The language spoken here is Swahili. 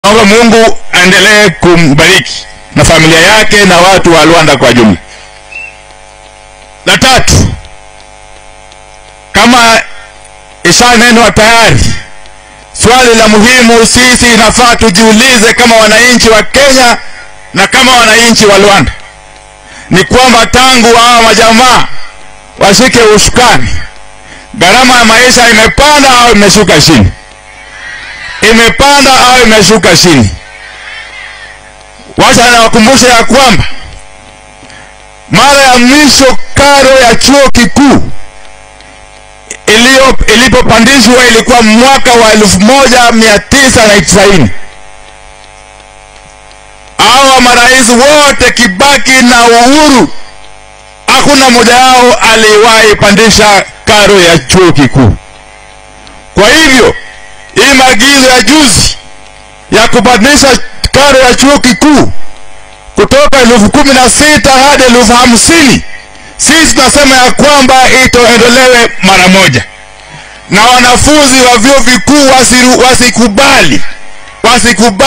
Naomba Mungu aendelee kumbariki na familia yake na watu wa Luanda kwa jumla. La tatu, kama ishanenwa tayari, swali la muhimu sisi inafaa tujiulize kama wananchi wa Kenya na kama wananchi wa Luanda ni kwamba tangu hawa majamaa washike ushukani, gharama ya maisha imepanda au imeshuka chini? Imepanda au imeshuka chini? Wacha nawakumbusha ya kwamba mara ya mwisho karo ya chuo kikuu iliyo ilipopandishwa ilikuwa mwaka wa elfu moja mia tisa na tisaini. Hawa marais wote Kibaki na Uhuru, hakuna mmoja wao aliwahi pandisha karo ya chuo kikuu. Kwa hivyo hii maagizo ya juzi ya kupandisha karo ya chuo kikuu kutoka elfu kumi na sita hadi elfu hamsini sisi tunasema ya kwamba itoondolewe mara moja, na wanafunzi wa vyuo vikuu wasikubali wasikubali